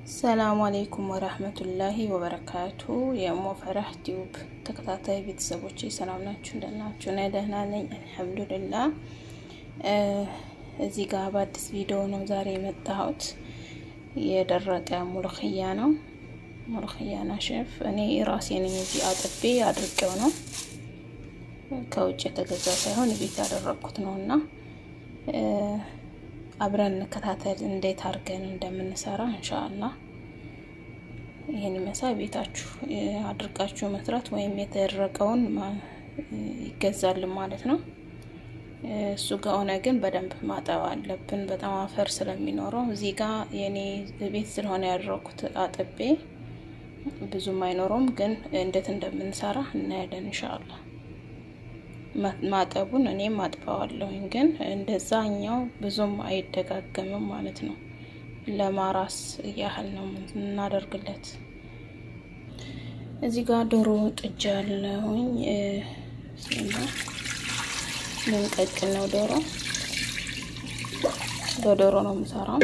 ሰላሙ አሌይኩም ወራህመቱላሂ ወበረካቱ። የሞ ፈራህ ቲዩብ ተከታታይ ቤተሰቦች ሰላም ናችሁ? እንደናችሁ? እኔ ደህና ነኝ አልሐምዱሊላ። እዚህ ጋር በአዲስ ቪዲዮ ነው ዛሬ የመጣሁት። የደረቀ ሙልክያ ነው። ሙልክያ ናሽፍ እኔ ራሴ ነኝ እዚህ አጥቤ አድርጌው ነው ከውጭ የተገዛ ሳይሆን ቤት ያደረግኩት ነው እና አብረን እንከታተል እንዴት አድርገን እንደምንሰራ እንሻላ። ይህን መሳይ ቤታችሁ አድርጋችሁ መስራት ወይም የተደረቀውን ይገዛልን ማለት ነው። እሱ ከሆነ ግን በደንብ ማጠብ አለብን፣ በጣም አፈር ስለሚኖረው። እዚህ ጋር የኔ ቤት ስለሆነ ያደረኩት አጥቤ ብዙም አይኖረውም፣ ግን እንዴት እንደምንሰራ እናያለን እንሻላ። ማጠቡን እኔም አጥበዋለሁኝ ግን እንደዛኛው ብዙም አይደጋገምም ማለት ነው። ለማራስ ያህል ነው እናደርግለት። እዚህ ጋር ዶሮ ጥጃ ያለሁኝ ልንቀቅል ነው። ዶሮ በዶሮ ነው የምሰራው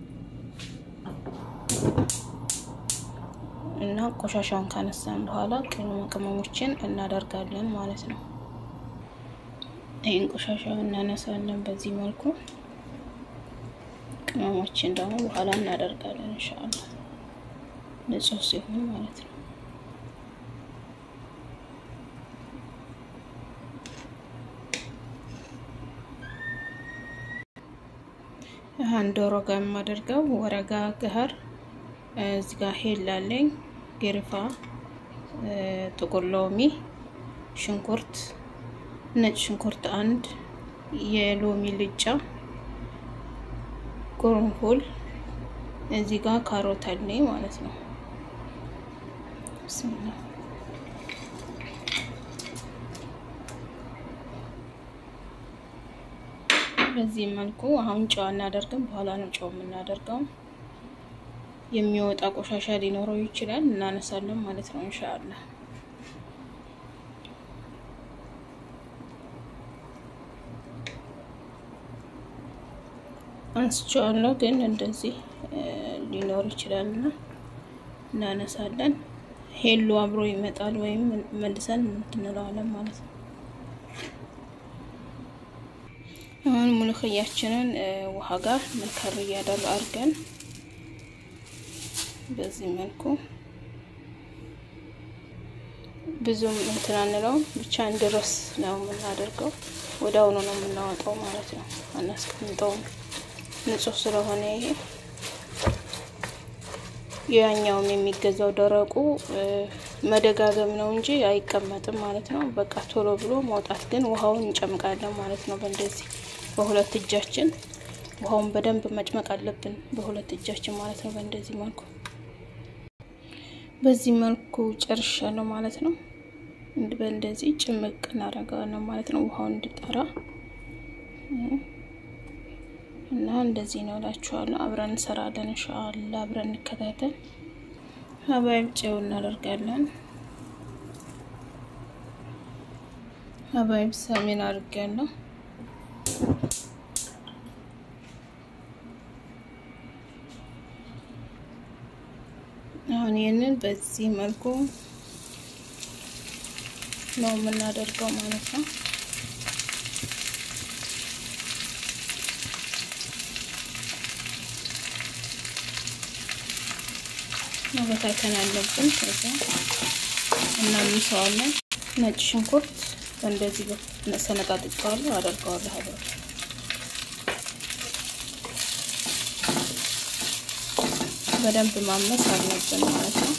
እና ቆሻሻውን ካነሳን በኋላ ቅመማ ቅመሞችን እናደርጋለን ማለት ነው። ይህን ቆሻሻው እናነሳለን በዚህ መልኩ። ቅመሞችን ደግሞ በኋላ እናደርጋለን እንሻላ ንጹህ ሲሆን ማለት ነው። ይህን ዶሮ ጋር የማደርገው ወረጋ ገህር እዚህ ጋር ሄል አለኝ፣ ግርፋ፣ ጥቁር ሎሚ፣ ሽንኩርት ነጭ ሽንኩርት አንድ፣ የሎሚ ልጫ፣ ቁርንፉል እዚህ ጋር ካሮት አለኝ ማለት ነው። ብስሚላ በዚህ መልኩ አሁን ጨው እናደርግም፣ በኋላ ነው ጨው የምናደርገው። የሚወጣ ቆሻሻ ሊኖረው ይችላል፣ እናነሳለን ማለት ነው ኢንሻአላህ። አንስቼዋለሁ ግን እንደዚህ ሊኖር ይችላል እና እናነሳለን። ሄሎ አብሮ ይመጣል ወይም መልሰን እንትንለዋለን ማለት ነው። አሁን ሙልክያችንን ውሃ ጋር መከር እያደር አድርገን በዚህ መልኩ ብዙም እንትን አንለውም፣ ብቻ እንድረስ ነው የምናደርገው። ወደ አሁኑ ነው የምናወጣው ማለት ነው። አናስቀምጠውም ንጹህ ስለሆነ ይሄ ያኛውም የሚገዛው ደረቁ መደጋገም ነው እንጂ አይቀመጥም ማለት ነው። በቃ ቶሎ ብሎ መውጣት ግን ውሃውን እንጨምቃለን ማለት ነው። በእንደዚህ በሁለት እጃችን ውሃውን በደንብ መጭመቅ አለብን፣ በሁለት እጃችን ማለት ነው። በእንደዚህ መልኩ በዚህ መልኩ ጨርሻለሁ ማለት ነው። በእንደዚህ ጭምቅ እናደርገዋለን ማለት ነው፣ ውሃውን እንዲጠራ እና እንደዚህ ነው እላችኋለሁ። አብረን እንሰራለን እንሻአላ። አብረን እንከታተል። ሀባይብ ጨው እናደርጋለን። ሀባይብ ሰሜን አድርጋለሁ። አሁን ይህንን በዚህ መልኩ ነው የምናደርገው ማለት ነው። መበታተን አለብን። ከዛ እናምሰዋለን። ነጭ ሽንኩርት እንደዚህ ሰነጣጥቄዋለሁ አደርገዋለሁ። ሀገር በደንብ ማመስ አለብን ማለት ነው።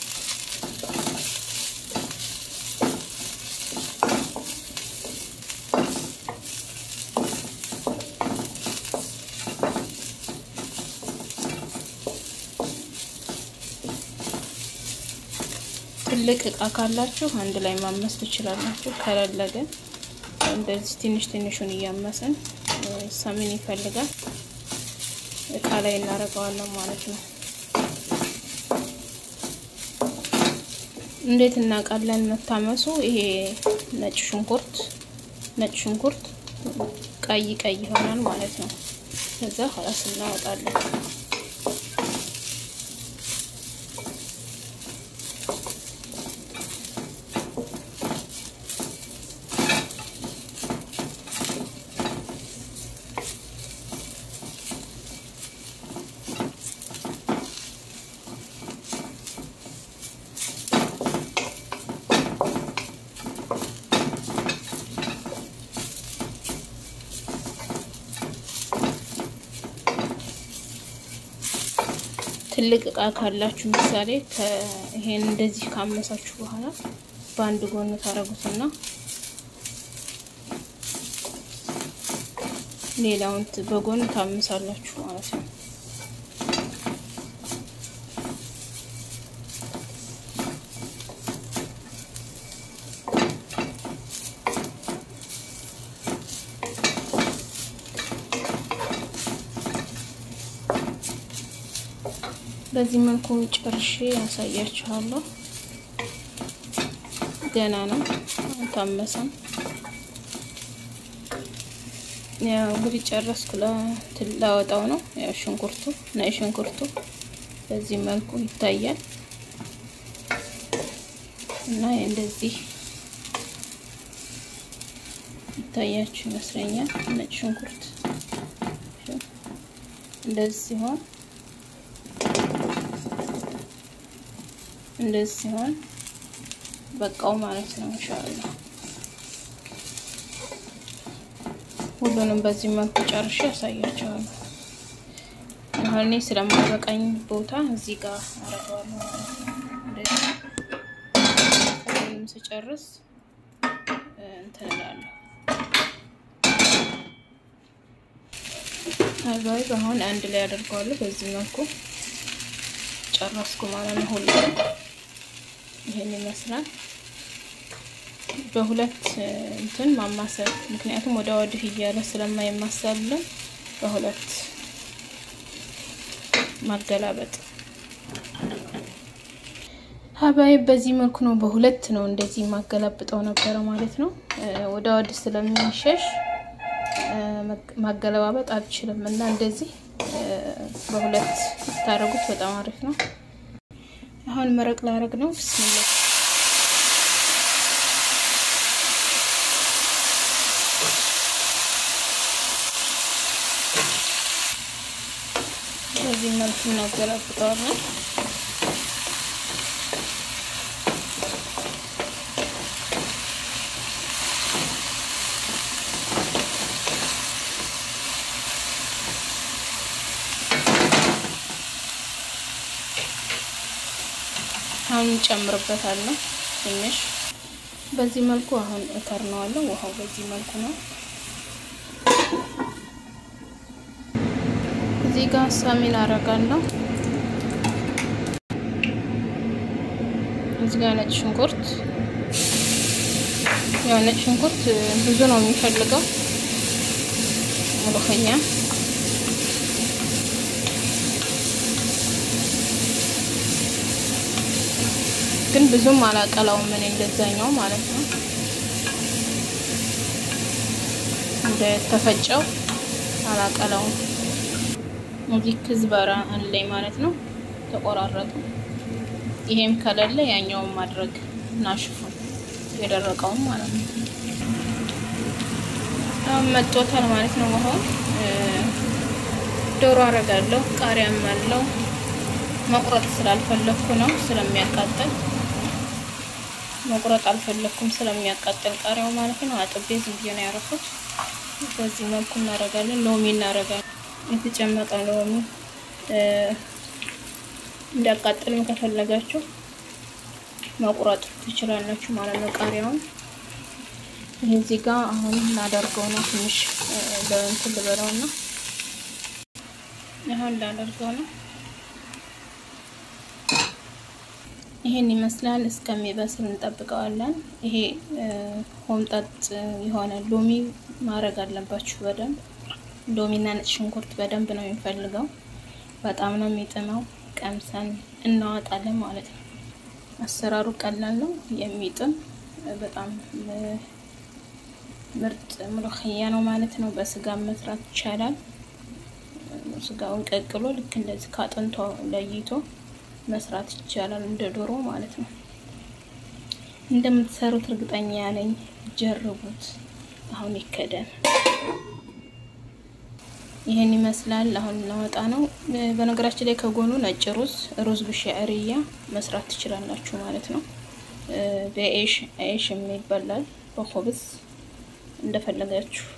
ትልቅ እቃ ካላችሁ አንድ ላይ ማመስ ትችላላችሁ። ከሌለ ግን እንደዚህ ትንሽ ትንሹን እያመስን ሰምን ይፈልጋል እቃ ላይ እናደርገዋለን ማለት ነው። እንዴት እናውቃለን መታመሱ? ይሄ ነጭ ሽንኩርት ነጭ ሽንኩርት ቀይ ቀይ ይሆናል ማለት ነው። ከዛ ኋላስ እናወጣለን። ትልቅ እቃ ካላችሁ ምሳሌ ይሄን እንደዚህ ካመሳችሁ በኋላ በአንድ ጎን ታረጉትና ሌላውን በጎን ታምሳላችሁ ማለት ነው። በዚህ መልኩ ጨርሼ ያሳያችኋለሁ። ገና ነው አልታመሰም። ያው እንግዲህ ጨረስኩ። ላወጣው ነው። ያው ሽንኩርቱ ነጭ ሽንኩርቱ በዚህ መልኩ ይታያል እና እንደዚህ ይታያችሁ ይመስለኛል። ነጭ ሽንኩርት እንደዚህ ሲሆን እንደዚህ ሲሆን በቃው ማለት ነው። ኢንሻአላህ ሁሉንም በዚህ መልኩ ጨርሼ ያሳያቸዋለሁ። አሁን እኔ ስለማይበቃኝ ቦታ እዚህ ጋር አረገዋለሁ ማለት ነው። እንደዚህ ሁሉንም ስጨርስ እንትን እላለሁ። አባይ አሁን አንድ ላይ አደርገዋለሁ። በዚህ መልኩ ጨረስኩ ማለት ነው። ሁሉንም ይሄን ይመስላል። በሁለት እንትን ማማሰል ምክንያቱም ወደ ወዲህ እያለ ስለማይማሰልን በሁለት ማገላበጥ ሀባይ በዚህ መልኩ ነው። በሁለት ነው እንደዚህ ማገላብጠው ነበረ ማለት ነው። ወደ ወዲህ ስለሚሸሽ ማገለባበጥ አልችልም እና እንደዚህ በሁለት ታደርጉት በጣም አሪፍ ነው። አሁን መረቅ ላረግ ነው። ብስሚላ በዚህ መልኩ እናገላብጠዋለን። አሁን እንጨምርበታለን ትንሽ በዚህ መልኩ አሁን እከርነዋለሁ። ውሃው በዚህ መልኩ ነው። እዚህ ጋር ሳሚን አረጋለሁ። እዚህ ጋር ነጭ ሽንኩርት፣ ያው ነጭ ሽንኩርት ብዙ ነው የሚፈልገው ሙሉኸኛ ግን ብዙም አላቀላውም ምን እንደዛኛው ማለት ነው። እንደ ተፈጨው አላቀላውም። እዚህ ክዝበራ አለኝ ማለት ነው። ተቆራረጡ። ይሄም ከሌለ ያኛውን ማድረግ ናሽፉ የደረቀውን ማለት ነው። አሁን መጦታል ማለት ነው። ውሃው ዶሮ አረጋለሁ። ቃሪያም አለው። መቁረጥ ስላልፈለኩ ነው ስለሚያቃጥል መቁረጥ አልፈለኩም ስለሚያቃጥል ቃሪያው ማለት ነው። አጥቤ ዝም ብዬ ነው ያረኩት። በዚህ መልኩ እናደርጋለን። ሎሚ እናደርጋለን። የተጨመቀ ሎሚ እንዲያቃጥልም ከፈለጋችሁ መቁረጥ ትችላላችሁ ማለት ነው። ቃሪያውን ይህ እዚህ ጋር አሁን እናደርገው ነው። ትንሽ በእንትን ልበለው እና አሁን ላደርገው ነው። ይሄን ይመስላል። እስከሚበስል እንጠብቀዋለን። ይሄ ሆምጣጥ የሆነ ሎሚ ማድረግ አለባችሁ በደንብ ሎሚና ነጭ ሽንኩርት በደንብ ነው የሚፈልገው። በጣም ነው የሚጥመው። ቀምሰን እናወጣለን ማለት ነው። አሰራሩ ቀላል ነው። የሚጥም በጣም ምርጥ ምሎክያ ነው ማለት ነው። በስጋ መስራት ይቻላል። ስጋውን ቀቅሎ ልክ እንደዚህ ካጥንቶ ለይቶ መስራት ይቻላል። እንደ ዶሮ ማለት ነው። እንደምትሰሩት እርግጠኛ ነኝ። ጀርቡት። አሁን ይከደን። ይህን ይመስላል። አሁን እናወጣ ነው። በነገራችን ላይ ከጎኑ ነጭ ሩዝ ሩዝ ብሻዕርያ መስራት ትችላላችሁ ማለት ነው። በኤሽ ኤሽ የሚበላል በኮብስ እንደፈለጋችሁ